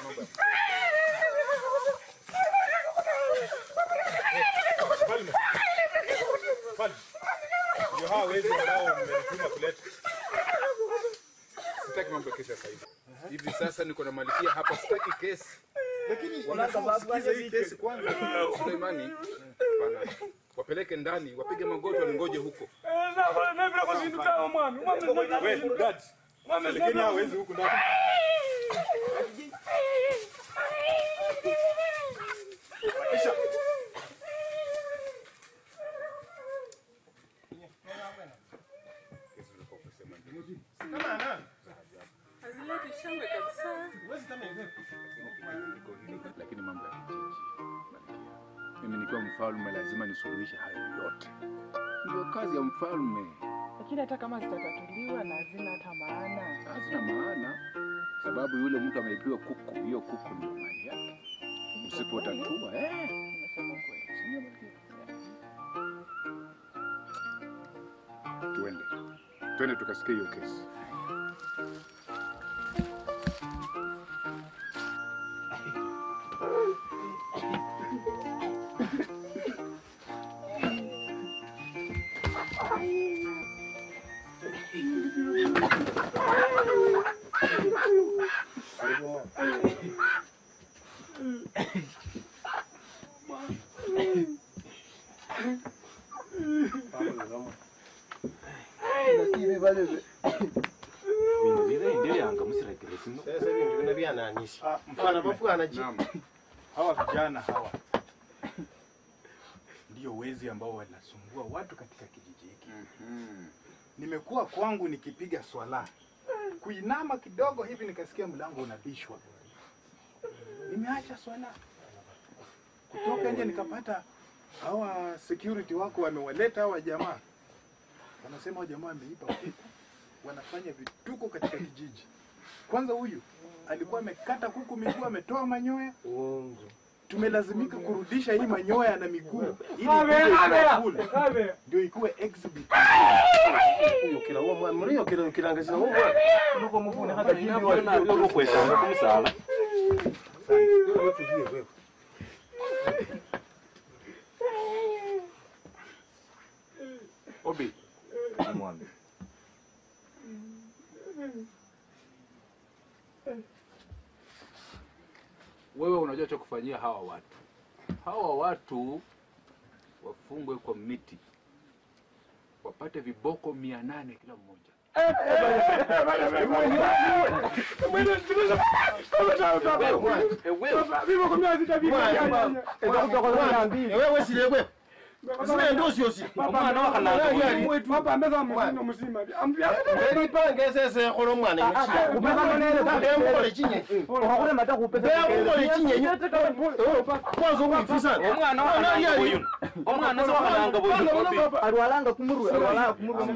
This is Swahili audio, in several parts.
mambo ya Mfalme. Mfalme. Ndio hawa wezi ambao mmenituma kuleta. sitaki mambo ya kesi sasa hivi. Hivi sasa niko na malikia hapa, sitaki kesi. Lakini Wanafaa unafaa usikize usikize hii kesi kwanza. Suleimani, hapana. Wapeleke ndani, wapige magoti, waningoje huko. Wewe, guards. Lakini hawa wezi huku ndani. Kisha. Kesi zilikuwa kusema Kama nani? Hazileti shangwe kabisa. Huwezi kama hivi. Niko hili, lakini mambo ya kijiji. Malkia. Mimi nikiwa mfalme lazima nisuluhishe hayo yote. Ndio kazi ya mfalme. Lakini hata kama zitatatuliwa na hazina hata maana. Hazina maana, sababu yule mtu ameipiwa kuku, hiyo kuku ndio mali yake. Usipotatua eh, Unasema kweli. sio malkia. Tuende, twende tukasikia hiyo kesi. bintu bile ndebyanga musirekere sino Sasa bintu bino byananisha. Ah, Mfana mfalme. bafwana ji. Naam. Hawa vijana hawa ndio wezi ambao wanasumbua watu katika kijiji hiki. Mhm. Nimekuwa kwangu nikipiga swala, kuinama kidogo hivi nikasikia mlango unabishwa. Nimeacha swala, kutoka nje nikapata hawa security wako wamewaleta hawa jamaa, wanasema hawa jamaa wameiba kuku, wanafanya vituko katika kijiji. Kwanza huyu alikuwa amekata kuku miguu, ametoa manyoya Uongo. tumelazimika kurudisha hii manyoya na miguu ili ikuje iwe ndio ikuwe exhibit. Uyo kila uwo mwana muri kila kilangazina uwo mwana. nuko muvune hata jimbi walikokwesanga kumusala Wewe tulie wewe. Obi, mwambe wewe unajua cha kufanyia hawa watu. Hawa watu wafungwe kwa miti, wapate viboko mia nane kila mmoja. Wewe sile wewe. Sile ndo sio si. omwana wakalanga Wewe pange sese kholo mwana yechi. Ndemo kole chinye. Ndemo kole chinye. Kwanza ukifisa. omwana wakalanga buyuno omwana se wakalanga buyuno Alwalanga kumurwe, alwalanga kumurwe.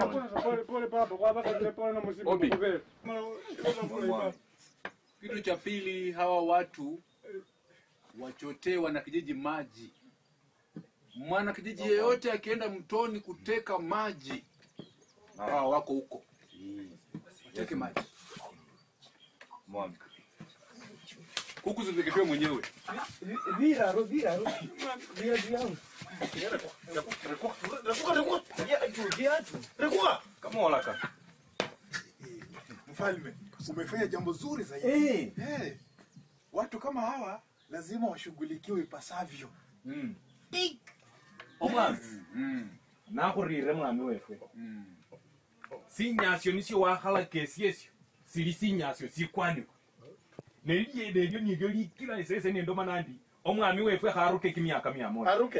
Obi. Kitu cha pili, hawa watu wachotee wanakijiji maji. Mwana kijiji yeyote akienda mtoni kuteka maji, hawa wako huko, wateke maji. mwambe Kuku ziteketwe mwenyewe. kama olaka Mfalme, umefanya jambo zuri zaidi. Eh, watu kama hawa lazima washughulikiwe ipasavyo. Mm. omwana Mm. nakhurire mwami wefwe Mm. sinyasyo nisyo wakhalaka esyo esyo sili sinyasyo sikwanibwa nelyo nelyo nilyo likila esese nendomana ndi omwami wefwe kharuke kimyaka mia moja Aruke.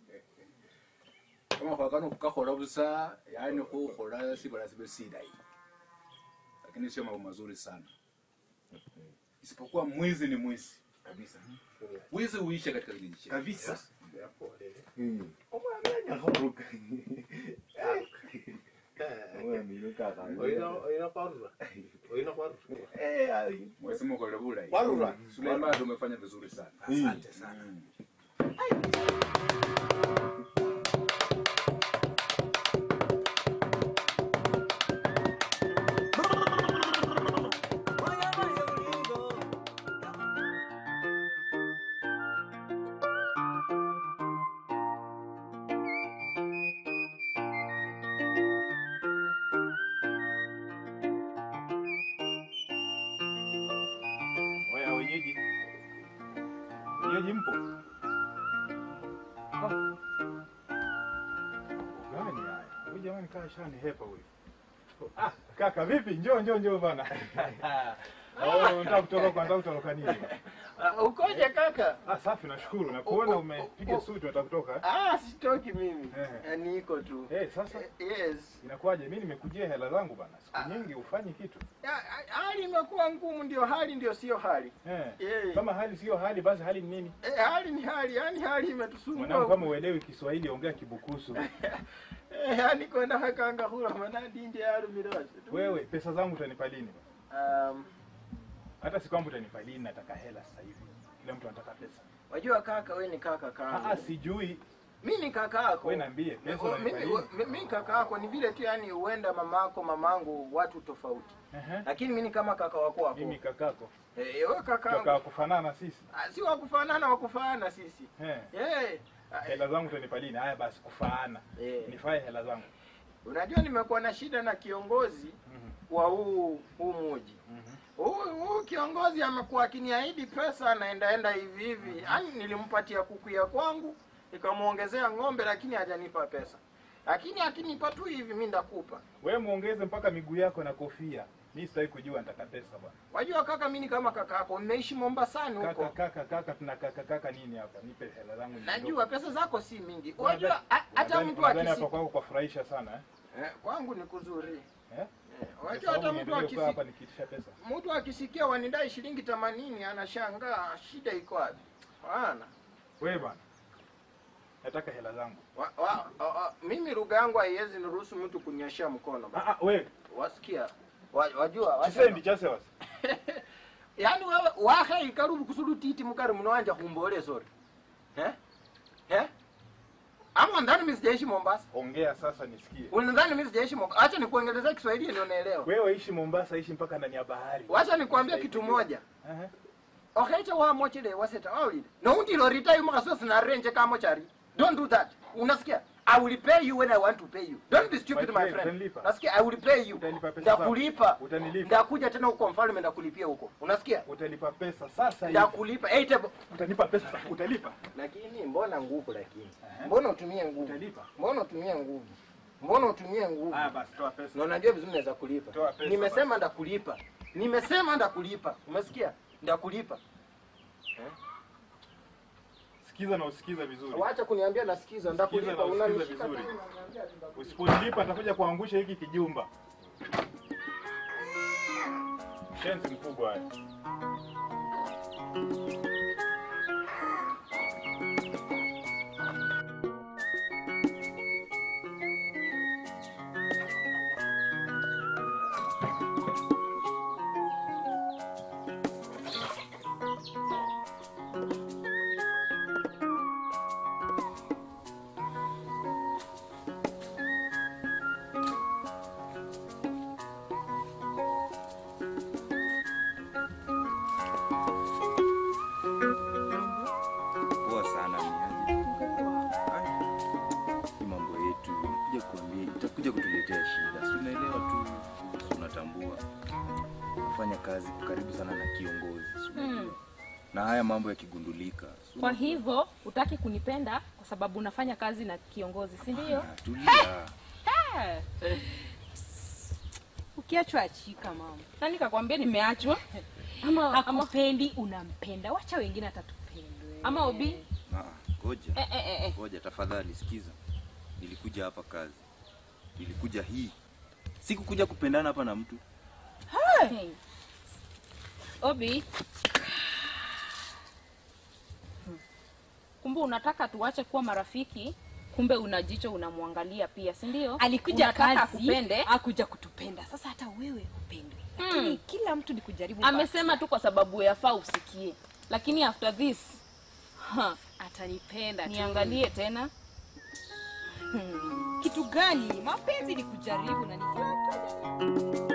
kama khwakana khukakhola busa yani khukhola sibala sibe silayi lakini sio mambo mazuri sana isipokuwa mwizi ni mwizi kabisa wizi huisha katika kijiji chetu kabisa Yes. omwami anyakharuka omwami lukakha Oina oina kwarura. Oina kwarura. mwesema ukolele bulayi Warura. Suleiman umefanya vizuri sana Asante sana. Shemeji mpo? Ah. Gani haya? Huyu jamani kaa shani hepa huyu. Ah, kaka vipi? Njoo njoo njoo bana. Oh, unataka kutoka kwa unataka kutoroka nini? Uh, ukoje kaka? Ah, safi nashukuru. Na kuona umepiga suti unataka kutoka. Ah, sitoki mimi. Eh. Eh, Niko tu. Eh, sasa Eh, Yes. inakuwaje? Mimi nimekujia hela zangu bana. Ah. Siku nyingi ufanyi kitu. Ya, Hali imekuwa ngumu, ndio hali ndio sio hali. Eh. Eh. Kama hali sio hali basi hali ni nini? Eh, hali ni hali, yani hali Mwanangu imetusumbua. kama uelewi Kiswahili ongea Kibukusu. Eh, yani kwenda hakanga hula manadi nje ya rumirose. Wewe pesa zangu utanipa lini? Um, Hata si kwamba utanipa lini, nataka hela sasa hivi. Kila mtu anataka pesa. wajua kaka, we ni kaka Ah, kaka. ah, sijui. Mimi ni kaka yako. Wewe niambie pesa Oh, unanipa Mimi lini? mi- mimi kaka yako ni vile tu yani huenda mamako mamangu watu tofauti. Ehe. Lakini mimi ni kama kaka wako wako. Mimi kakako. Eh, wewe kaka. Kaka kufanana sisi. Ah, Si wa kufanana wa kufanana sisi. Eh. Eh. ah, Hela zangu utanipa lini? Haya basi kufaana. Eh. Nifae hela zangu. Unajua nimekuwa na shida na kiongozi Mhm. wa huu huu muji. Mhm. Huyu huyu kiongozi amekuwa akiniahidi pesa anaendaenda hivi hivi. Yaani nilimpatia kuku ya kwangu, nikamuongezea ng'ombe lakini hajanipa pesa. Lakini akinipa tu hivi mimi ndakupa. Wewe muongeze mpaka miguu yako na kofia. Mimi sitaki kujua nataka pesa bwana. Wajua kaka, mimi ni kama kaka yako, nimeishi Mombasani Kaka huko. kaka kaka tuna kaka kaka nini hapa? Nipe hela zangu. Najua pesa zako si mingi. Unadhani- Wajua ha- hata unadhani- mtu unadhani akisi hapa kwako kwa furahisha sana eh? eh, kwangu ni kuzuri. Eh? Eh, Kwa Wajua sababu hata mtu niendelee kukaa hapa akisi nikiitisha pesa. mtu akisikia wanidai shilingi 80 anashangaa shida iko wapi? Bwana. Wewe bwana. Nataka hela zangu. Wa, wa, wa, wa, mimi lugha yangu haiwezi niruhusu mtu kunyeshea mkono. Ah ah wewe. Wasikia? Wa, wajua wacha- Chisendi chase wasi. yaani wewe wahe ikarubu kusulu titi mukari munowanja kumbole sori eh eh ama ndani mimi sijaishi Mombasa Ongea sasa nisikie. unadhani mimi sijaishi Mombasa acha nikuongelezea Kiswahili ndio naelewa Wewe ishi Mombasa, ishi mpaka ndani ya bahari. wacha nikwambie kitu moja Ehe. okaita wa mochile waseta wawili no undilo ritayi makasosi na renje kama chari don't do that unasikia I will pay you when I want to pay you. Don't be stupid My my friend, friend. utanipa. Nasikia I will pay you. Utanipa pesa zangu. Ndakulipa. Utanilipa. Ndakuja tena huko mfalme ndakulipia huko. Unasikia? Utalipa pesa sasa hivi. Ndakulipa. Hey, tebo. Utanipa pesa sasa. Utalipa. Lakini mbona nguvu lakini? Ehe. Mbona utumie nguvu? Utalipa. Mbona utumie nguvu? Mbona utumie nguvu? Haya basi toa pesa. Na unajua vizuri naweza kulipa. Toa pesa Nimesema ndakulipa. Nimesema ndakulipa. Umesikia? Ndakulipa. Sikiza na usikiza vizuri. Wacha kuniambia nasikiza, ndakulipa. Sikiza na usikiza Unanishika vizuri. tu, unaniambia ati ndakulipa. Usiponilipa atakuja kuangusha hiki kijumba. Shenzi mkubwa haya. Poa sana miaji. Hii mambo yetu itakuja kuambia, itakuja kutuletea shida. Si unaelewa tu, si unatambua. Nafanya kazi karibu sana na kiongozi. si unajua. Mm. Na haya mambo yakigundulika. si Kwa unajua. hivyo utaki kunipenda kwa sababu unafanya kazi na kiongozi, si ndio? Ah, Tulia. Ukiachwa achika mama. Nani kakwambia nimeachwa? Ama ama, Hakupendi, unampenda. Wacha wengine atatupendwe. ama Obi? Ah, Ngoja. Eh, eh, eh, eh. Ngoja tafadhali sikiza. Nilikuja hapa kazi. Nilikuja hii. Sikukuja kupendana hapa na mtu. Hey. Obi. Kumbe unataka tuache kuwa marafiki, kumbe una jicho unamwangalia pia, si ndio? Alikuja Unataka kazi, akupende. akuja kutupenda. Sasa hata wewe upendwe. Lakini kila mtu ni kujaribu. Amesema tu kwa sababu yafaa usikie, lakini after this ha, bahati. atanipenda tu. niangalie tena. Kitu gani? Mapenzi ni kujaribu na ni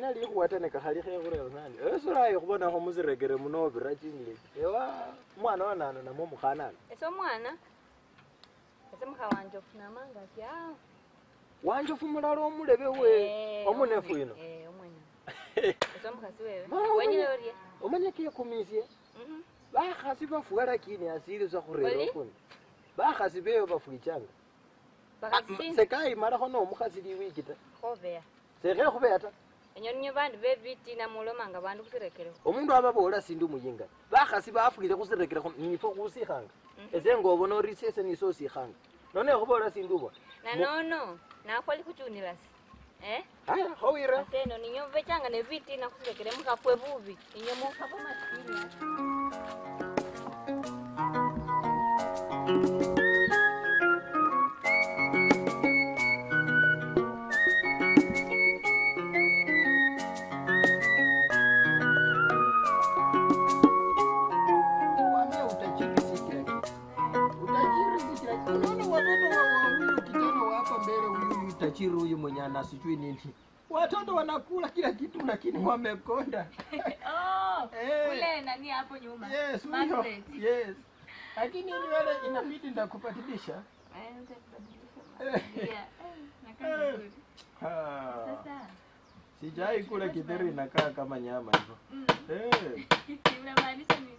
manya likhuwatane kakhali khekhurera nani esurayi khubonakho musirekere muno obira chinglesi ewa umwana wanano namwe mukhanano ese omwana ese mukha wanje ofunamanga ati awo wanjofu mulala omulebe we omunefu ino omwene ese omukhasi wewe Mama, wenyile orye omanya kekumisye Mhm. bakhasi bafuwa lakini asili sa khurera Oli? okuni bakhasi beyo bafuichanga bakhasi sekayimalakho nomukhasi liwiki ta khobeya sekhe khubeya ta enyo niyo bandu bebitina mulomanga bandu khusirekerekho omundu ababola sindi umuyinga bakhasi bafwile khusirekerekho nifo khusikhanga ese ngobona ori sese niso osikhanga none khubola sindi ubona nanono nakhwali khuchunilasi eh aya khowira aseno ninyo bechanga nebitina khusirekere mukhafwe bubi ninyo mukhafwe masikini Wambia utajiri si kila kitu. Utajiri si kila kitu. Unaona watoto wa wa huyu kijana wa hapa mbele huyu huyu tajiri huyu mwenye ana sijui nini. Watoto wanakula kila kitu lakini wamekonda. oh Eh. ule nani hapo nyuma Yes, huyo. Margaret. Yes. Lakini nywele inabidi ndakubadilisha. Eh, utabadilisha Eh. mazingira. Eh, nakaa Eh. vizuri. Ah. Sasa, Sijai kula kidheri inakaa kama nyama hivyo. mm, Eh. unamaanisha nini?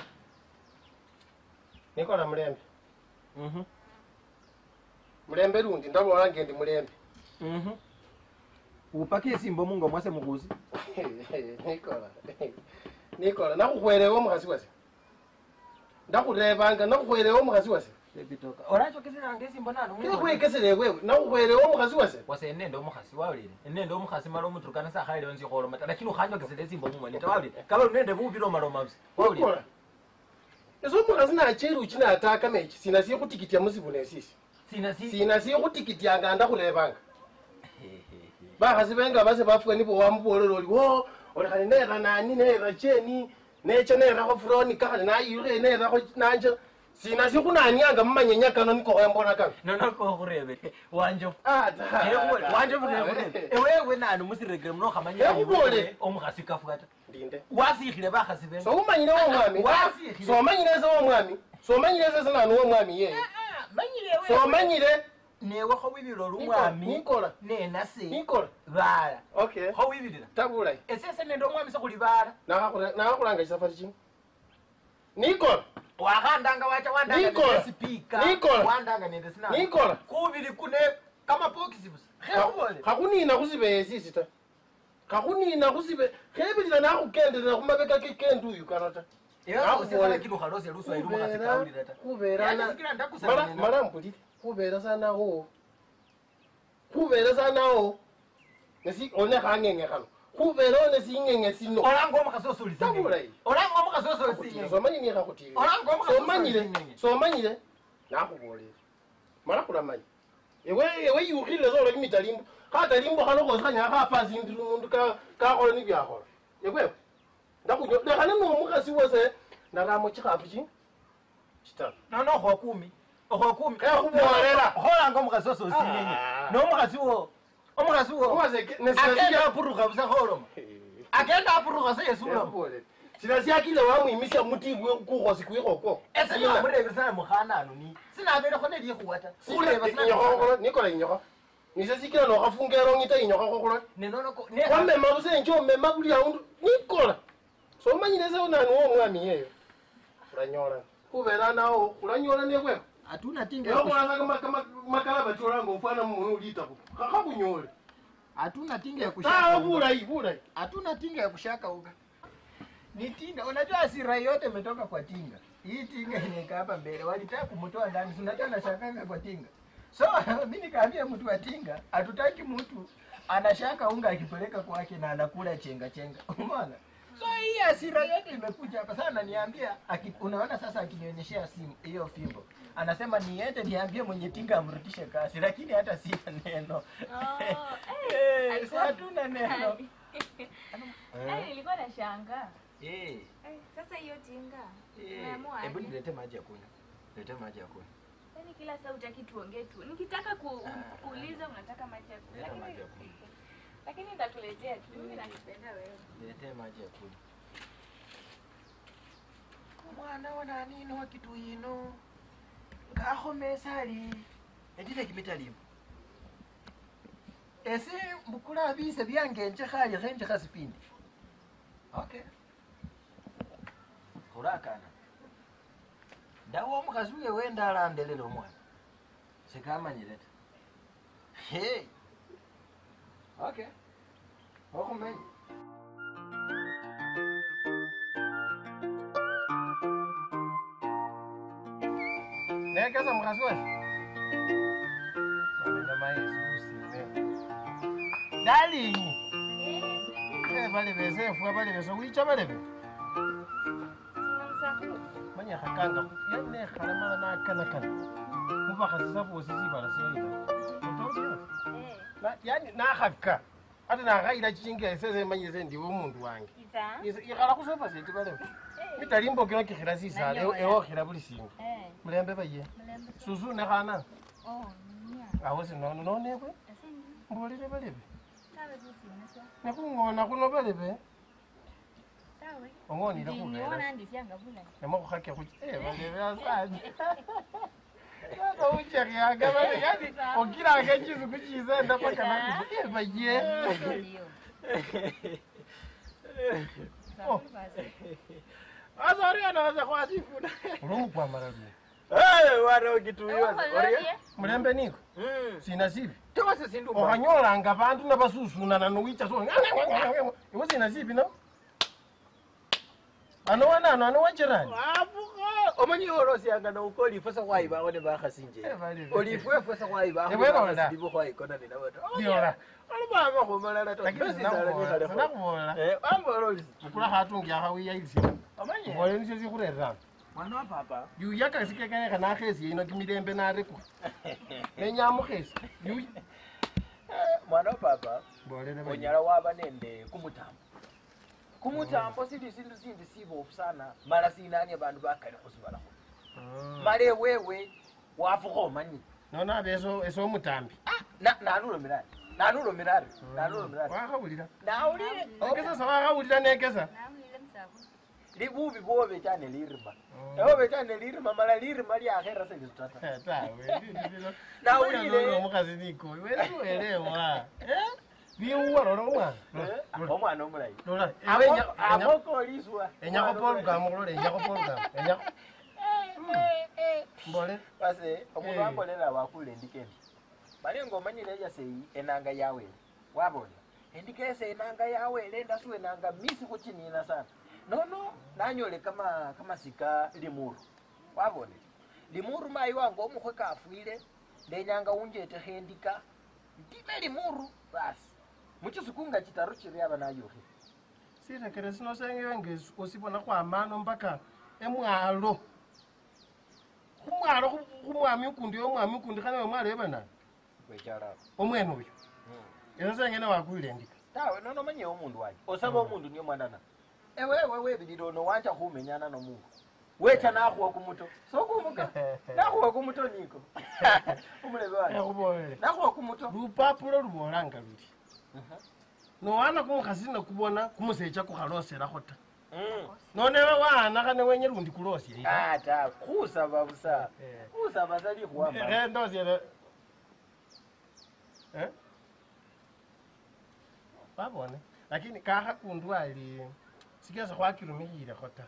Niko na mlembe. Mhm. Mlembe lundi ndabona ngendi mlembe. Mhm. Upakie simbo mungo mwase mukuzi. Nikola. Nikola nakukhwelewa omukhasi wase. Ndakhulebanga nakukhwelewa omukhasi wase. Ebitoka. Oracho kesera ngesimbo nano. Kekhwekesele wewe nakukhwelewa omukhasi wase. wase enende omukhasi wawulire enende omukhasi mala omuturukana sakhalile nzi kholoma ta lakini ukhanjokesele esimbo mumwene ta wawulire kaba lunende bubile omaloma busi wawulire Nikola. Eso omukhasi nacheri uchi nataka mechi sina siye khutikitya musibu nesisi. sina si Sina siye khutikitya ndakhulebanga. bakhasi benga base bafwe nibo wamubolera oli wo olekhali nera nani nera cheni necha nerakho furonika khali nayilukhe nerakho nanje sina sikhunanianga mumanyenya kano niko khembona kano nonoko khurebe wanjo ata wanjo khurebe ewewe nani musirekere muno okhamanyira Ekhubole. omukhasi kafuata ndinde wasikhile bakhasi benga soumanyire womwami Wasikhile. somanyire ese womwami somanyire ese senani womwami yeye manyire somanyire newe khowibilira olumwami nikola nenase nikola bala okay khowibilira tabulayi esese nende omwami sekhuli bala nakhakhulanga chisafari chino nikola wakhandanga wacha wandanga Nikola. nende speaker Nikola. wandanga nende sinama nikola kubili kune kamapokisi busa khekubole khakhunina khusibeye sisi ta khakhunina khusibe khebilila nakhukendelela khumabeka kekendi uyu kano ta mala mpulile khubera sanawo khubera sanawo nesi one khang'eng'e khano khubera one sing'eng'e sino olanga omukhasi osuli tabulayi olanga omukhasi osuli Khakhutilile, somanyire niye khakhutile Olanga omukhasi somanyire osuli somanyire nakhubolele mala khulamanya ewe ewe yukhile sola kimitalimbo khatalimbo khano khosi khanyala khapasindila omundu ka- kakhola nibyakhola ekwewe ndakhunyo lekhane nomukhasi wase naramo chikhafu chi chitaru nono okhwakumi okhwakumi Khekhubolera. kholanga omukhasi ososinyenye nomukhasi wo omukhasi wo Omukhasi ke- nesi- akenda apurukha busa kholoma akenda apurukha se yesuloma Khekhubolele. sina syakile wamwimisya mutibwe kukhosi kwikhokwo ese namurebesana mukhanano ni sinabelekho nelikhuwa ta khureba inyokho nikola inyokho nise sikila nokhafunga erong'ita inyokho khokhulola nenonoko wamema busenje omema buli aundu nikola somanyile se nani womwami yeyo ulanyola khubera nawo ulanyola nekweho atuna ekhulanga makalaba tolanga ofwana mumunu ulitaku khakunyole hatuna tinga ya tawa bulayi bulayi hatuna tinga ya kushakauka ni tinga unajua hasira yote imetoka kwa tinga hii tinga imekaa hapa mbele walitaka kumtoa ndani si unajua anashakanga kwa tinga so mi nikaambia mtu wa tinga hatutaki mtu anashaka unga akipeleka kwake na anakula chenga chenga umeona so hii hasira yote imekuja hapa sana ananiambia aki- unaona sasa akinionyeshea simu hiyo fimbo anasema niende niambie mwenye tinga amrudishe kazi lakini hata sina neno Eh, alikuwa- hatuna neno Eh, nilikuwa na shanga Eh, sasa hiyo tinga eh, umeamua hebu aje? nilete maji ya kunywa lete maji ya kunywa Yaani kila saa utaki tuongee tu nikitaka ku, kuuliza unataka maji ya kunywa. Leta Lakini- maji ya kunywa. Lakini nitakuletea tu. Mimi nakupenda wewe. Niletee maji ya kunywa. Mwana wa nani wa kitu ino ngakhomesa ali endile kimitalimo esi mbukula bise byangenje khali khenje khasipindi okay khurakana ndawo omukhasi uye wenda alandelela omwana sikamanyile ta hey. okay okhumenya nekeza mukhasi wese Wamenya maesi usime dalingi bale bese efua bale bese wicha balebe manya khakanga yanekhalamala nakanakana mubakhasisa bosi sibala seina yani nakhaka ate nakhayila chichinga esese manyise ndiwe omundu wange ikhala khusofa seti balebe mitalimbo kino kikhila sisala ewokhila buli sindu mulembe baye susu nekhana awo sinono nonekwe mbolile balebe nekhung'ona khuno balebe ong'onile khubela nemakhukhake khuch balebe asanje akauchekhyanga bale yani okilanga chisuku chisenda paka nakufu baye asa oriana wase khwasifuna ulumukwamala luye wana ukituiwa mulembe niko sina sivi okhanyolanga bandu nabasusunana nowicha so iwe sina sivi no ano wanano ano wachirani omanyi olosianga nouko olifwesa khwayibawo ne bakhasinje olifwefwesa khwayibawo Ewerola. khwayikona ninaweta Liola. olubanga khumalala Lakini sinakubola, sinakubola. wambola olisi mukula khatungi akhawiyailisia mbola nisio sikhureranga mwana wa papa yuyaka sikekayekha nakhesi ino kimilembe narekwa nenyamukhesi mwana wa papa Mbolele baye. onyala waba nende kumutambo kumutambo sili sindu sindi sibofu sana mala sinanie bandu bakali khusibalakho mala ewewe wafukha omanyile nono abe eso eso omutambi nanulomirari nanulomirari nanulomirari wakhawulira nawulile nekesa sa wakhawulira nekesa libubi bwobe chane lirima ewobe chane lirima mala lirima lyakhera selisutata tawe nawulile omukhasi nikoyi wesiwelewa biwuwa lola omwana omwana omulayi lola amokoliswa enyakopolugamo lola enyakopolugamo enyako mbole base omundu ambolela wakulila endikendi mali nga omanyile ejaseyi enanga yawele wabona endika ese enanga yawele ndasuwa enanga misi khuchinina sana nono nanyole kama kamasika limuru wabone limuru mayi wange omukhwe kafwile ndenyanga unjetekho endika ndime limuru basi muchisuku nga chitaru chiri aba nayukhile sirekere sino sengenge osibona khwamano mpaka emwalo khumwalo khu- khumwami ukundi omwami ukundi khane omwalo ebanani wechalabo omwene oyo eso sengene wakwile endika tawe nono manye omundu wanje osaba omundu niyo mwanana ewewe webilile ono wanja khumenyana nomundu wecha nakhuwa kumuto sokumuka nakhuwa kumuto niko umulebe wanje ekhubolele nakhuwa kumuto lupapulo lubolanga luli nowana kumukhasi nekubona kumusecha kukhaloselakho ta nonewe waanakha newenye lundi kulosye ata khusaba busa khusaba sa likhuwamba ndosiele babone lakini kakha kundu ali sikesa khwakirumikhilekho ta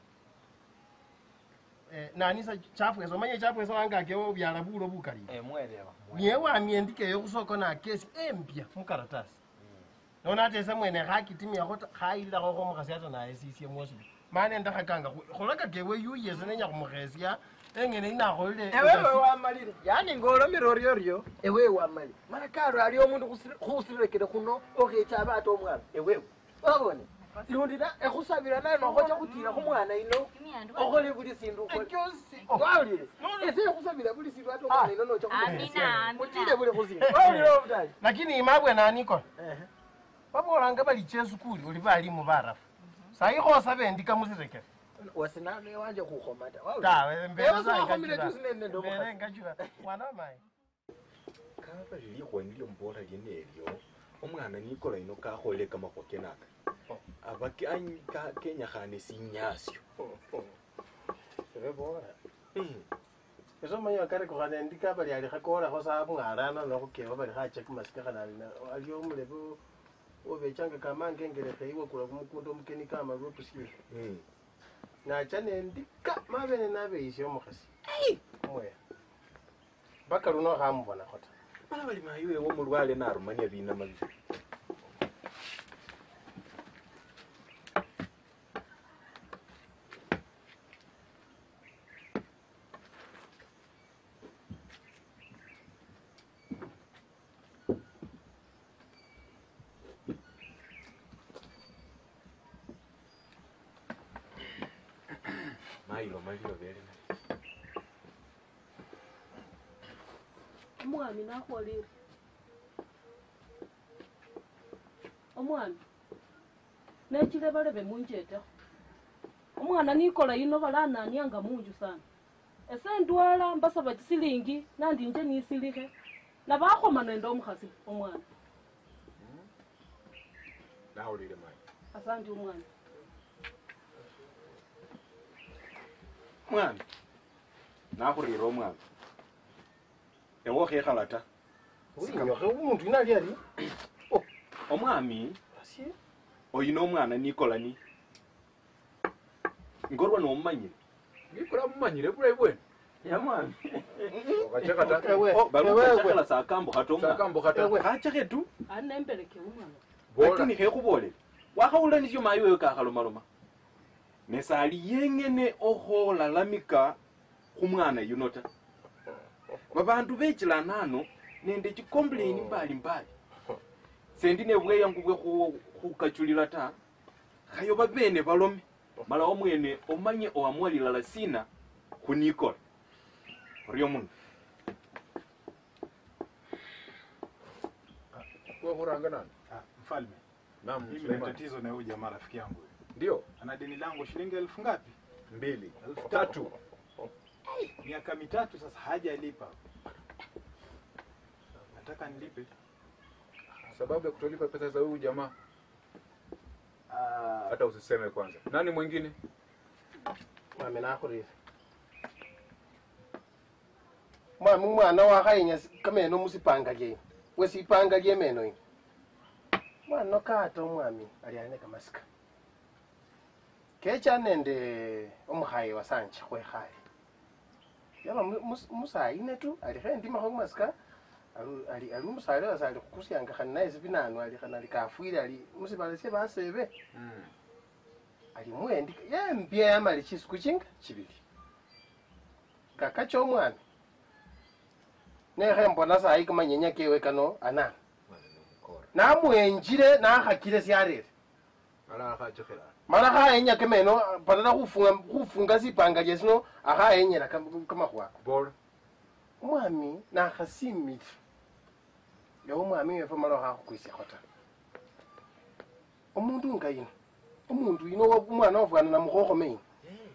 Eh, nanisa chafwesa omanye chafwesa wangake obyala bulo bukali emwelewa niye wamia endikeyo khusoko nakesi empya mukaratasi nono ate ese mwene khakitimiakho ta khayililakho khomukhasi ata naye sisye mwosibi mane ndakhakanga khulakakewe yuyese nenya khumukhesya engene inakholile ewewe wamalile yani ngolomile oryoryo ewewe wamalile mala karo ali omundu khusire- khusirekele khuno okhecha abe ate omwana ewewe wabone lundira ekhusabila naye nokhocha khutila khumwana ino okhole buli sindu wawulile ese ekhusabila buli sindu ate omwana ino nocha khutile buli khusindu wawulile obutali lakini imabwe nanikola babolanga balicha esukuli oli balimu barafu sayi khosaba endika musirekere wasinane wanje khukhoma ta tawe ewasakhomile tusinene mbele ngachula mwana wamayi kaba lilikhwani lyombola lyene elyo omwana nikola ino kakholele kamakhuwa kenaka aba ke- any- ka- kenyakhane sinyasyo ebe bora eso manya kare ko kana ndika bali ali khakora ho sa mwarana no khukeba bali khache kumasika kana ali aliyo mulebe obechanga kama ngengere khaiwa kula kumukunda omukeni kama lwopusiye nacha nendika mabene nabeishe omukhasi moya mpaka luno khamubona khota bala bali mayiwe womulwale narumania binama bibi mayilo malilo bele omwami nakhwolile omwami nechile balebe munjetekho omwana nikola yino balananianga munju sana ese ndwala mbasaba chisilingi nandinje nisilikhe nabakhoma nende omukhasi omwana nawulile mani asandi omwana mwana nakhurira omwana ewe okhekhala ta uinyokhe umuntu ino ali ali omwami oyina omwana nikola ni ngorwa nomumanyire nikola mumanyire bulayi bwene yamwami Okacheka ta? balukachakhala sakambukha ta omwana Sakambukha ta. khachakhe tu ali nembeleke omwana lakini khekhubolele wakhawula nisyo mayi wewe kakhalomaloma nesali yengene okholalamika khumwana yuno ta babandu bechilana ano nende chikomplaini mbali mbali sendi nebweyangu bwe khu- khukachulila ta khayo babene balome mala omwene omanye oamua lilala sina khunikola oryo muno Wewe huranga nani? Mfalme, Naam, mimi na Suleiman. tatizo na huyu jamaa rafiki yangu. huyu. Ndio. Ana deni langu shilingi elfu ngapi? Mbili. Elfu tatu. Miaka mitatu sasa hajalipa. Nataka nilipe. Sababu ya kutolipa pesa za huyu jamaa. Hata usiseme kwanza. Nani mwingine? mwami nakhurire mwami umwana wakhainya kameno musipanga lyeyo wesipanga lyemeno yi mwana kata omwami ali ali nekamasika kecha nende omukhaye wasanje khwekhaye yaba mu- mus- musayine tu alikho endimakho kumasika ali- ali ali umusale wase ali khukusyanga khani naye sibinanu ali khani ali kafwile ali musibala sye basebe ali muendi yembya yamali chisiku chinga chibili kakacha omwana nekhe mbona sayi kamanyenya kewe kano anana namwenjile nakhakile syarere Ala khachekhela. mala khayenya kemeno badala khufunga khufunga sipanga lyesino akhayenyela kam- kamakhwa Bora. omwami nakhasimile ewe omwami wefe mala khakhukwisiakho ta omundu nga yino omundu yino wa- umwana wafwana namukhokho ino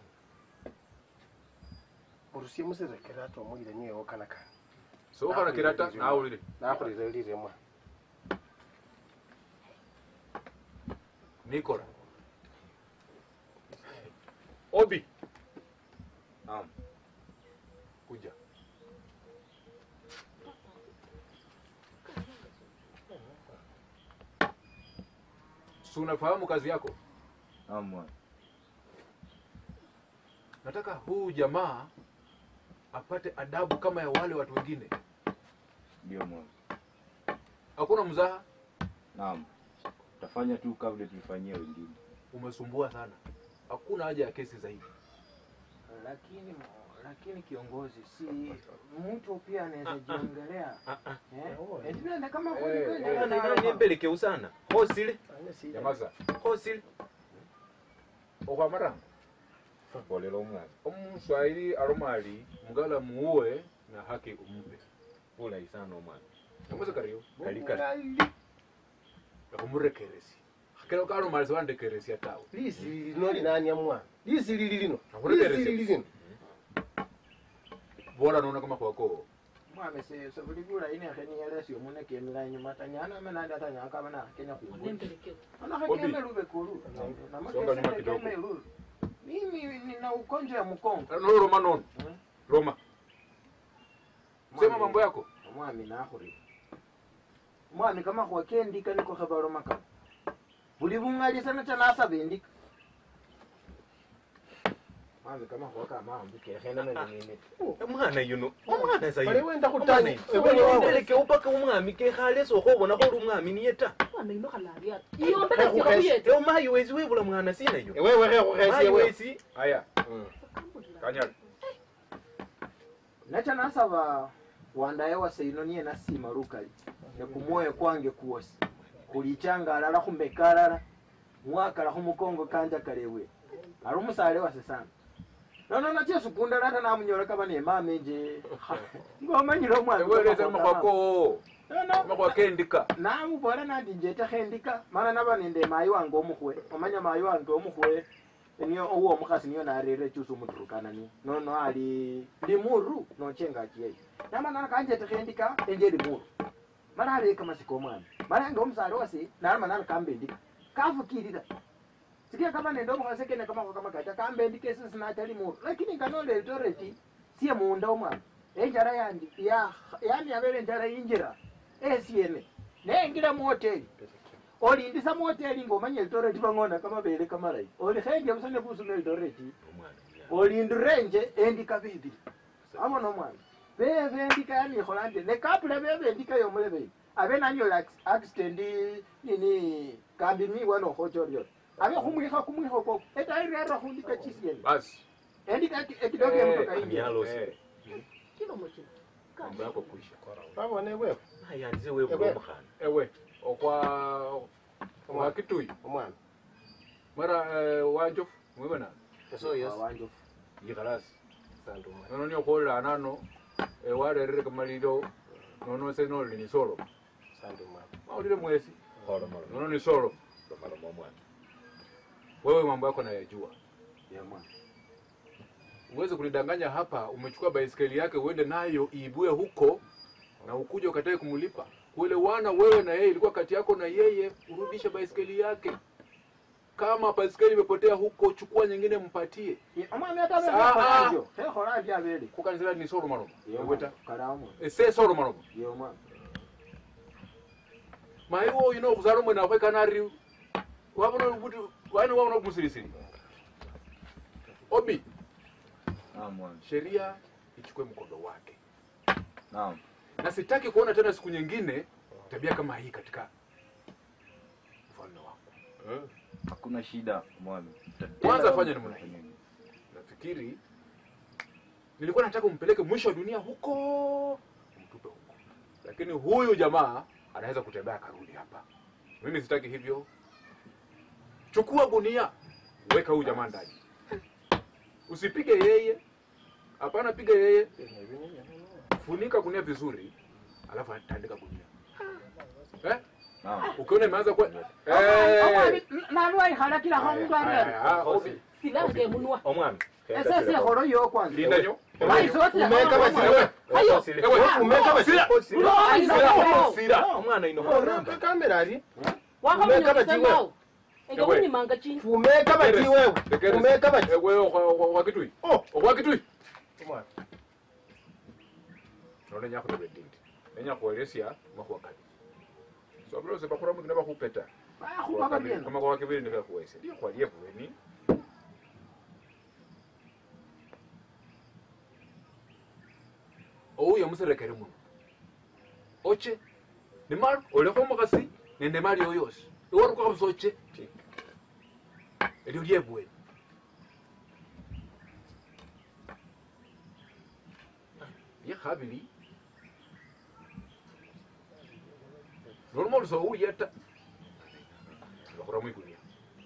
orusie musirekera ata omulile niyewo kanakana So ukhalakira ta nawulile. nakhulile lile mwana Nikola. Obi. Naam. Kuja. Si unafahamu kazi yako? Naam bwana. Nataka huu jamaa apate adabu kama ya wale watu wengine. Ndio mwana. Hakuna mzaha. Naam. Tafanya tu kabla tulifanyia wengine. Umesumbua sana. Hakuna haja ya kesi zaidi. lakini lakini kiongozi si mtu pia anaweza jiongelea eh eti nenda kama kweli kweli nenda hapa. nembelekeu sana khosile Nyamaza. khosile Okwamaranga. bolela omwana Omuswahili aromali mugala muue na haki umpe. bulayi sana omwana Namweza kariyo. Kali kali. Nakumurekeresi. Kero karo mali wandekeresi atawe. lisi lino linani amwana lisi lili lino Nakhurekeresi. lisi lili lino Bora naona kama kwako mwame se se buligula ine kheni yelesi omune kemila inyuma tanyana menandi atanyana kabana kenya kumbuli Nembelekeo. ana Obi. khekeme lube kulu Songa nyuma kidogo. namakeseme lulu mimi nina ugonjwa ya mkongo no roma nono roma sema mambo yako omwami nakhuri mwami kama khwakendika niko khebaloma kama buli bung'alisana chanasaba endika mwami kama khwakamahambukekhenemenenene omwana yuno omwana Bali wenda khutanya. sayuendeleke upaka omwami kekhale sokhobona kholi omwami niye ta Mwana ino khalabi ati. Iyombele siko buyete. ewo mayi wesi webula mwana sina yo Ewewe khekhukhesi mayi ewewe. wesi aya kanyala nacha nasaba wandaye waseino niye nasima lukali nekumwoyo kwange kuwosi khulichanga alala khumeka alala mwakala khumukongo kanja kalewe ali umusale wase sana nono nache sukunda lata namunyola kaba nemama enje ngomanyile omwana ewereza makhwako makhwakendika namubola nandi njetekho endika mana naba nende mayi wange omukhwe omanya mayi wange omukhwe niyo owo omukhasi niyo narere echusi omuturukana niyo nono ali limuru nochenga achiyeyo namana kanjetekho endika enje limuru mala aleka masiko omwana mala nge omusale wase nalama nana kamba endika kafukilira sikia kama nende omukhasi kene kamakho kamakacha kamba endika esi sinacha limuru lakini nganola elitoreti siye munda omwana enjala yandi ya yani yabele enjala injira esiene nengila muhoteli olindisa muhoteli ngomanya elitoreti bang'ona kamabele kamalayi olikhenje busa nebusuma elitoreti olindirenje endika bibili amona omwana bebe endika yanikhola ndi nekapula bebe endika yomulebe abe nanyola ac- accident nini kambi miwa nokhochorio abe khumwikha kumwikha kwo etairera khundika chisiene basi endika eki- ekidogo emotoka injira Chilomo chino. mambo yako kuisha babone wewe nayanze webula omukhana ewe okwa okwa kitui omwana mara eh, wanjofu mwibona eso yes wanjofu ikhalasi sandu omwana nono niyo khwolela anano eh, warerere kamalilo nono se noli ni solo sandu omwana maulile mwesi kholomolomo nono ni solo lomalomo omwana wewe mambo yako nayajua ya mwana uweze kunidanganya hapa umechukua baiskeli yake uende nayo iibue huko na ukuja ukatae kumlipa kuelewana wewe na yeye ilikuwa kati yako na yeye urudishe baiskeli yake kama baiskeli imepotea huko chukua nyingine mpatie omwana ata Saa- bekholanjo khekhola ndi abele kukanzira ni solo malomo eweta kalamu ese solo malomo yo mwana mai wo ino khuzala omwene akhwe kanari wabona kuti wani wabona kumusirisiri obi naam mwana sheria ichukue mkondo wake naam na sitaki kuona tena siku nyingine tabia kama hii katika ufalme wako hakuna shida mwami kwanza fanya namna hii nafikiri nilikuwa nataka umpeleke mwisho wa dunia huko umtupe huko lakini huyu jamaa anaweza kutembea akarudi hapa mimi sitaki hivyo chukua gunia weka huyu jamaa ndani usipige yeye hapana piga yeye funika gunia vizuri alafu atandika gunia eh? ukiona imeanza kuwa Eh. nalwaikhala omundu Aya, arere aya, Obi. Silange emunwa. omwami esese ekholo yo kwanza linda nyo Umeka basiwe. Ayo. Ewe, Umeka basiwe. sira. Sira. Sira. omwana ino kamera ali Wakamenya bati kusema wewe. au. Ega Ewe. wini manga chini. fumeka bati wewe fumeka bati wewe okwa kitui okwa kitui omwana none nyakhutobe ndindi nenyakhwelesya mwakhwakali sobilose bakhura mutu nebakhupeta bakhupa babyena kama kwa kibili nikakhuwese ndiyo khwalie bweni ouyo muserekere muno oche nimalo olekho omukhasi nende mali yo yosi iwarukakho busa oche elyo lyebweni lyekhabili noluma olusa owulya ta bakhura mwikunia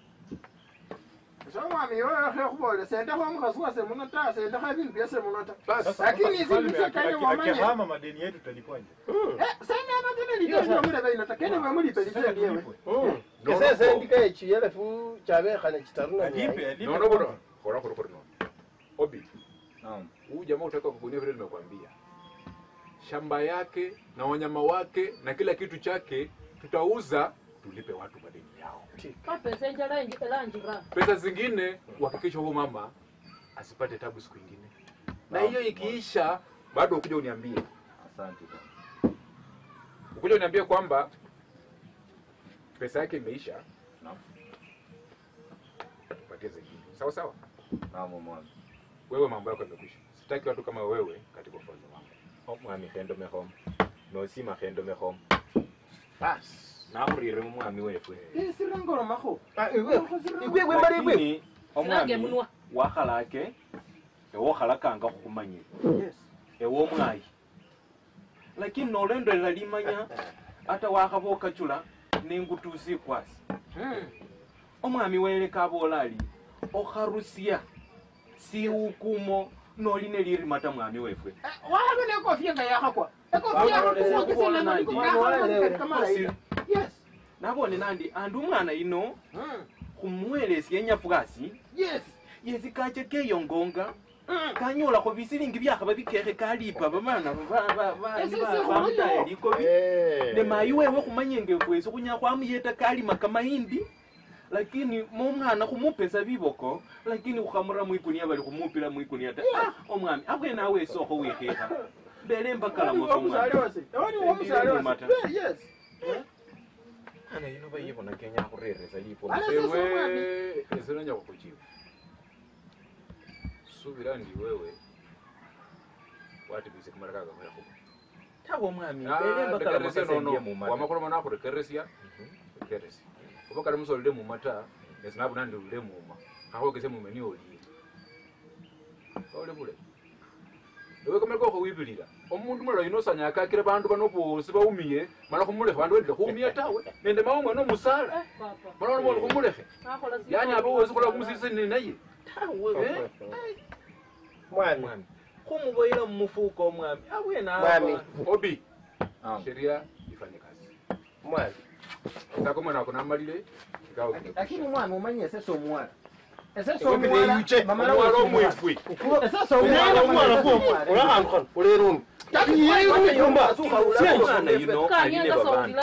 so mwami yoyo khekhubola sendekho omukhasi wase muno ta sendekho ebindu byase muno ta Sasa lakini isi mfalme bise aki- kene aki- wamanye akihama madeni yetu talipwaje? seneno tene litendo mulebe ino ta kene mwemulipe lite lyewe kesese ndika echiyelefu chabekhane chitaru na Alipe, alipe nono kwanza. bora khora khori khori nono obi naam huyu jamaa utaka kukunia vile nimekwambia shamba yake na wanyama wake na kila kitu chake tutauza tulipe watu madeni yao kapesa enjala enji- elanjira pesa zingine uhakikisha huyo mama asipate tabu siku ingine na hiyo ikiisha bado ukuja uniambie Asante ukuja uniambie kwamba pesa yake imeisha tupatie zingine sawa sawa Naam mwami. wewe mambo yako yamekwisha sitaki watu kama wewe katika ufalme wangu omwami khendo mekhomo nosima khendo mekhomo basi nakhurire mumwami wefwe sirangolomakho lakini Silange omwami munwa. wakhalake ewokhalakanga khukhumanyile ewomwayi lakini nolendolela limanya ata wakhabokachula nengutusi kwasi omwami weleka abola ali okharusya siukumo noli nelirimata mwami wefwe wahalwe nekofia nga yakhakwa yes nabone nandi andi umwana ino khumuwelesya enyafukasi yes yesi kache keyongonga kanyolakho bisilingi byakhaba bikekhe kalipa babana Ese se bamutaya khulyo. likobi ne mayi wewe khumanyenge fwesi khunya khwamuyeta kalima kamayindi lakini momwana khumupesa biboko lakini khukhamura mwikunia bali khumupila mwikunia ta ah, omwami abwene awe esokho wikhekha mbele mbakala moto omusale wase ewani womusale wase yes ana ino bayibona kenya khureresa lipo ewe esinanya khukuchiwa subira ndi wewe watibise kamara kaga mwekhuba tabo omwami mbele mbakala mosasendia mumata wamakhuloma nakhurekeresya rekeresya oba kali musolile muma ta nesinabu nandi ulile muma akhwokesya muma niyo olile ole bule ewe kamara kokho wibilila omundu mulala yuno osanya akakile bandu bano bosi baumiye mala khumulekhe bandu welile khuumia tawe nende mawe mwene omusala mala olomoli khumulekhe yani abe wesi khula khumusisini naye mwami khumuboyela mumufuko omwami abwene Mwami. obi sheria ifanye kazi mwami sako mwana wako namalile ikawa lakini mwami umanye ese somwana ese Ewe mine yuche, omwana omwifwi. ese somwana omwana ula hantu khano ulerumi omwana yuno aline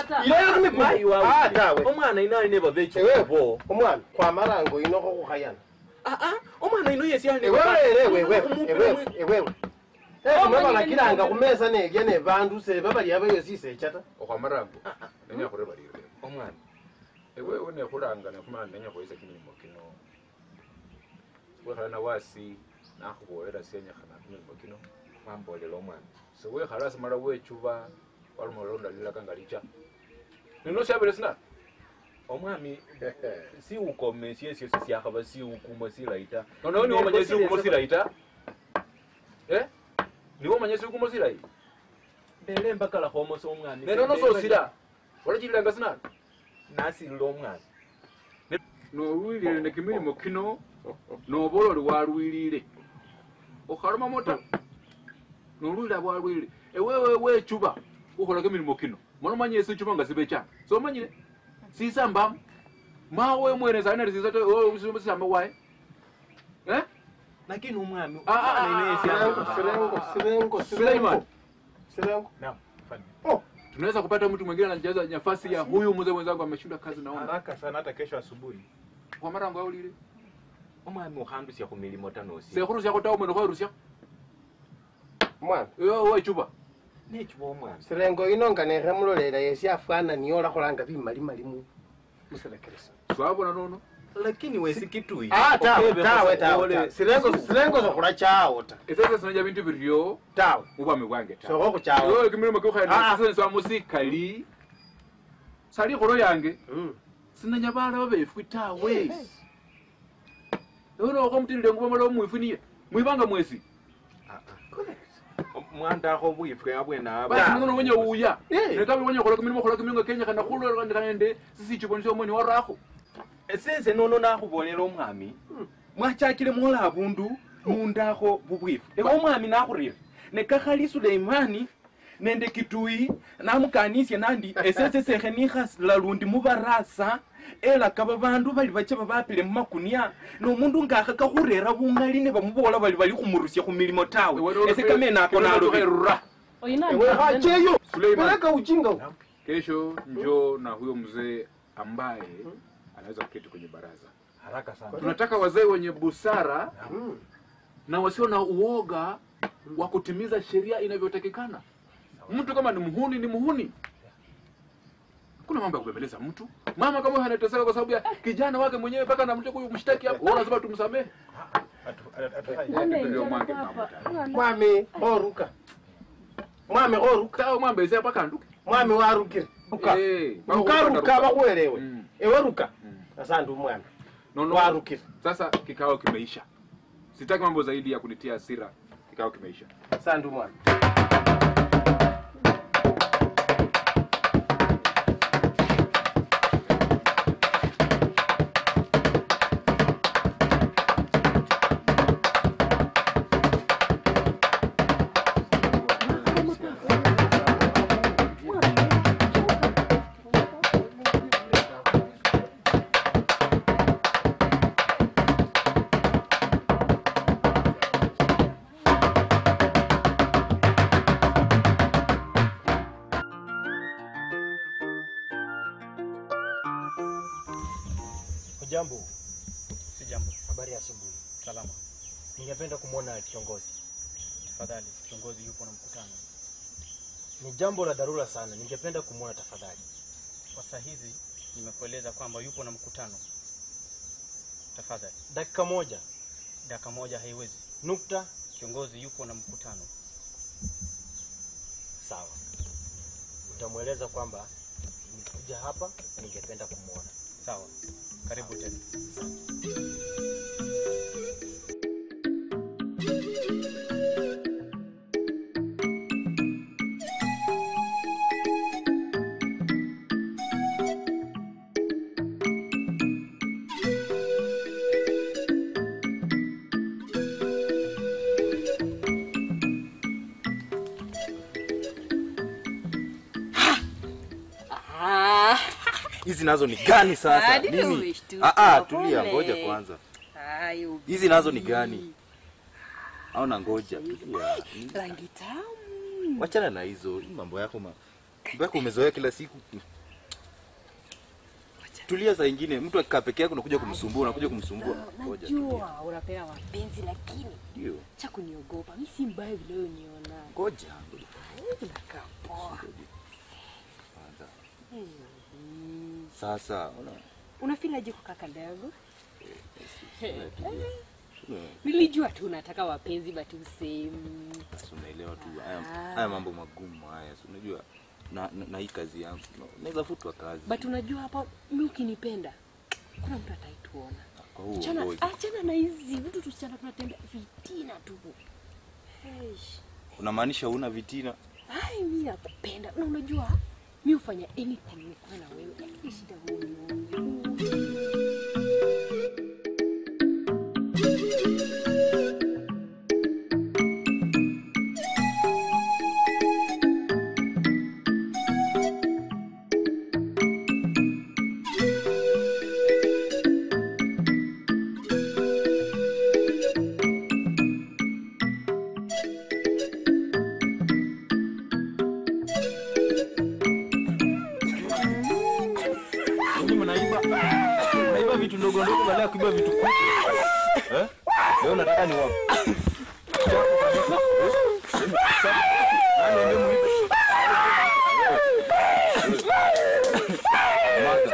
babandu omwana yuno aline babechikubo omwana kwamarango ino khokhukhayana omwana yuno yesi aline ewewe ekumabakakilanga khumesa nelya ne bandu seba bali aba yosi isecha ta okhwamarango nenya khureba lile omwana ewewe nekhulanga nekhumana nenya khwesa kimilimo kino wekhala na wasi nakhubolela syenyekhana kimilimo kino wambolela omwana sewekhala simala wechuba waluma londalilaka nga licha nino syabele sina omwami siukome syesyo sisyakhaba siukuma silaita noneho niwo omanya siukumo silayi ta Eh? niwo omanya siukumo silayi mbele mbakala khomosa omwami nenono sosila walachililanga sina nasilila omwana nolwilile ne kimilimo kino nobola oli walwilile okhaloma mota nolwile bwalwile ewewe wechuba ukhola kimilimo kino mono manye sichuba nga sibecha somanyile sisambamu mawe mwene sanali sisamba waye eh lakini umwami Ah, ah, omwana ino ah, yesi ah, sirengo sirengo Suleiman sirengo Naam, tunaweza kupata mtu mwingine anajaza nafasi ya huyu mzee mwenzangu ameshinda kazi naona haraka sana hata kesho asubuhi kwa mara ngo ulile omwami ukhandusya khumilimo tanosi sekhurusya khutawo mwene khwerusya mwana ewe wechuba nechuba omwami sirengo ino nga nekhemulolela yesi afwana niyo olakhulanga bimalimali mu musilekelesa swabona nono lakini wesi kitui Ah, tawe, okebe tawe, khosa tawe, khole- tawe. Sirengo- sirengo sokhula chawo ta esese sinaja bintu biryo tawe mubwami bwange ta sokho khuchawo ewe kimilimo Ah. kiukhaenaswa musikali sali kholo yange sinanya bala babefwi tawe ewe nokho mutilile ngubo mala omwifuniye mwibanga mwesi mwandakho bwifwe abwene aba basi ngono wenye uya netabi wenye khola kimilimo khola kimilimo kenya kana khulondekhande sisichiboni syomoni warakho esese nono nakhubolela omwami mwachakile mwola abundu mundakho bubwifu eka omwami nakhurire nekakhali suleimani nende kitui namukanisya nandi esese sekhe nikhasila lundi mubarasa elaka babandu bali bache babapile mumakunia nomundu ngakhaka khurera bungali ne bamubola bali bali khumurusya khumilimo tawe ese kamene ako nalobe Ewe, wache hiyo. Suleiman. Peleka ujinga huko. Kesho njoo na huyo mzee ambaye anaweza kuketi kwenye baraza. Haraka sana. Tunataka wazee wenye busara na wasio na uoga wa kutimiza sheria inavyotakikana. Mtu kama ni muhuni ni muhuni. Kuna mambo ya kubembeleza mtu. Mama kama huyo anateseka kwa sababu ya kijana wake mwenyewe mpaka anamtia kumshtaki hapo. Wewe unasema tumsamehe. Ndio mwange mama. Mwami oruka. Mwami oruka. Sawa mwambe ise mpaka anduke. Mwami warukire. Ruka. Eh, Ruka ruka bakuelewe. Ewe ruka. Sasa ndio mwami. No, no. Warukire. Sasa kikao kimeisha. Sitaki mambo zaidi ya kunitia hasira. Kikao kimeisha. Sasa ndio mwami. Hujambo? Si jambo. Habari ya asubuhi. Salama. Ningependa kumwona kiongozi. Tafadhali, kiongozi yupo na mkutano. Ni jambo la dharura sana, ningependa kumwona tafadhali. Kwa saa hizi nimekueleza kwamba yupo na mkutano. Tafadhali. Dakika moja. Dakika moja haiwezi. Nukta. Kiongozi yupo na mkutano. Sawa. Utamweleza kwamba nikuja hapa na ningependa kumwona. Sawa. Karibu tena. hizi nazo ni gani sasa Ah, nini Nini? umeshtuka? Ah, ah, tulia Pole. ngoja kwanza Hayo. hizi nazo ni gani au na ngoja tulia Rangi tamu. wachana na hizo hii mambo yako ma... mambo yako umezoea kila siku tulia saa ingine mtu akikaa peke yake unakuja kumsumbua unakuja kumsumbua ngoja tulia. Najua unapenda mapenzi lakini ndio cha kuniogopa. Mimi si mbaya vile wewe uniona. ngoja Unakaa poa. kwanza Mhm. sasa una Unafilaje kwa kaka ndogo? tulia. Nilijua tu unataka wapenzi but usemi. Sasa unaelewa tu haya, Ah. haya mambo magumu haya si unajua na, na, na hii kazi yangu no, naweza futwa kazi But unajua hapa mimi ukinipenda kuna mtu ataituona. kwa huo Achana, ngoja. achana na hizi vitu tusichana tunatembea vitina tu. Eish. unamaanisha una vitina Ai, mimi nakupenda na unajua mimi hufanya anything nikuwe na wewe. Lakini shida wewe Nyinyi mnaiba mnaiba vitu ndogo ndogo badala ya kuiba vitu kubwa. Eh? Leo nataka ni wapi? Nani ndio muibe? Mada.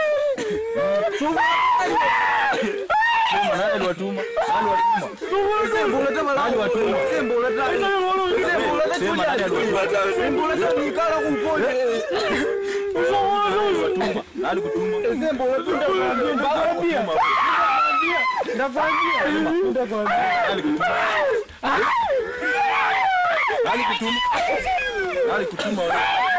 Sema nani aliwatuma? Nani aliwatuma? Sembo unataka nani aliwatuma? Sembo unataka Sembo unataka Sema nani aliwatuma? Sembo unataka nikala kupoje? Nani kutuma? Sembo unataka kuambia mpaka pia. Nakwambia. Nani kutuma? Nani kutuma? Nani kutuma wewe?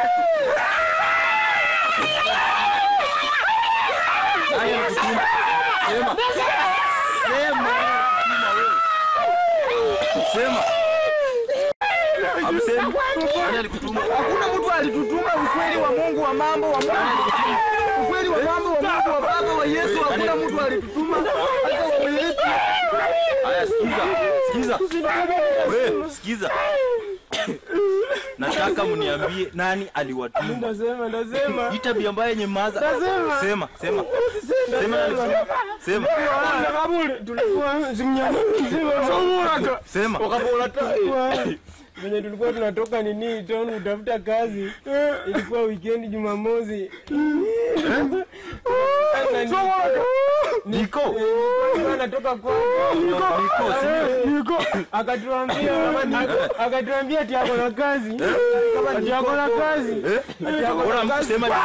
Nani alikutuma? Sema. Sema. Kutuma wewe. Sema. Amsema. Nani alikutuma? Hakuna mtu alitutuma ukweli wa Mungu wa mambo wa Mungu. Ukweli wa mambo wa Mungu wa Baba wa Yesu hakuna mtu alitutuma hata wa yetu. Haya sikiza. Sikiza. Wewe sikiza. nataka mniambie nani aliwatuma. Ndasema, ndasema. Hii tabia mbaya yenye maza. Ndasema. Sema, sema. Sema nani? Sema. Kabule, tulikuwa zimnyama. Sema. Sema. Ukabula ta. Venye tulikuwa tunatoka nini town kutafuta kazi. Ilikuwa weekend Jumamosi. Niko. Anatoka kwa Niko, si Niko. Akatuambia akatuambia ati ako na kazi. Ati ako na kazi. Ati ako na Bora kazi. sema.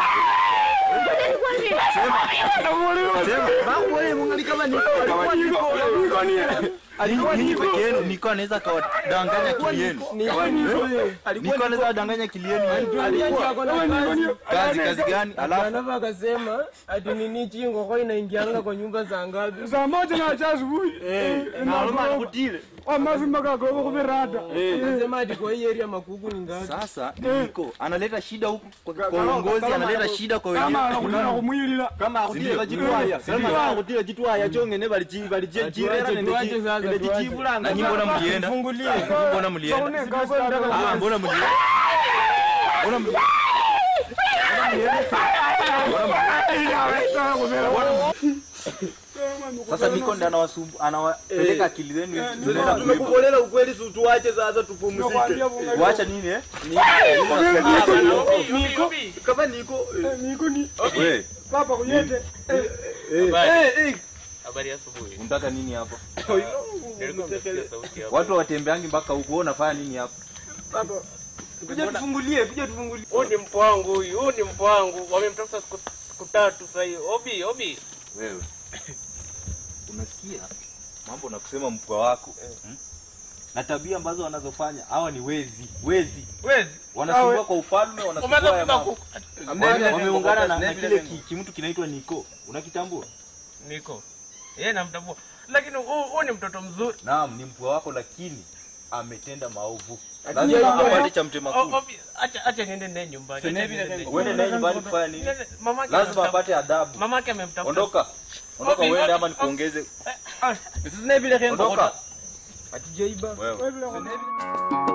Ninyi peke yenu Niko anaweza akawadanganya akili yenu. Niko anaweza wadanganya akili yenu. Alituambia ati ako na kazi. Kazi kazi gani? Alafu Alafu akasema ati nini chingo kwa inaingianga kwa nyumba saa ngapi? saa moja na cha asubuhi na aloma alikutile. amazima kagogo kuvirata Akasema ati kwa hii area makuku ni ngapi? sasa Niko analeta shida huku kwa kwa uongozi, analeta shida kwa wenye kama anakutaka kumwilila kama akutira chitwaya kama akutira chitwaya chongene bali chi bali je jirera Tuache, nende tuache sasa, nende tuache. jichibula na nyinyi mbona mlienda? Fungulie. Mbona mlienda? Ah, mbona mlienda? Mbona mlienda? Sasa Niko ndo anawasumbu anawapeleka akili zenu hizi. Mnaenda kuiba. tumekubolela ukweli si tuache sasa tupumzike Kuacha nini eh? niko kama niko niko ni Wewe, papa kuyete Habari ya asubuhi. unataka nini hapa? Nilikuwa nimesikia sauti hapo. Watu watembeangi mpaka huko, wewe unafanya nini hapa? Papa. Kuja tufungulie, kuja tufungulie. Huyu ni mpo wangu huyu, huyu ni mpo wangu. Wamemtafuta siku siku tatu sasa hiyo. Obi, Obi. Wewe unasikia mambo na kusema mpwa wako hmm? na tabia ambazo wanazofanya hawa ni wezi wezi Wezi. wanasumbua kwa ufalme wanasumbua Umeanza ya kupiga mambo. kuku. Wame- wameungana na, na kile ki- kimtu kinaitwa Niko unakitambua Niko. Yeye namtambua. Lakini huyu huyu ni mtoto mzuri. naam ni mpwa wako lakini ametenda maovu Ati lazima yeye- apate cha mtema O- kuni Obi, acha acha niende naye nyumbani. Acha Sasa niende naye uende naye nyumbani kufanya nini? Nene- mamake lazima amemtafuta. apate adabu Mamake amemtafuta. ondoka ondoka Obi, uende Obi, ama nikuongeze Sisi naye vile ondoka Hatujaiba. wewe Wewe vile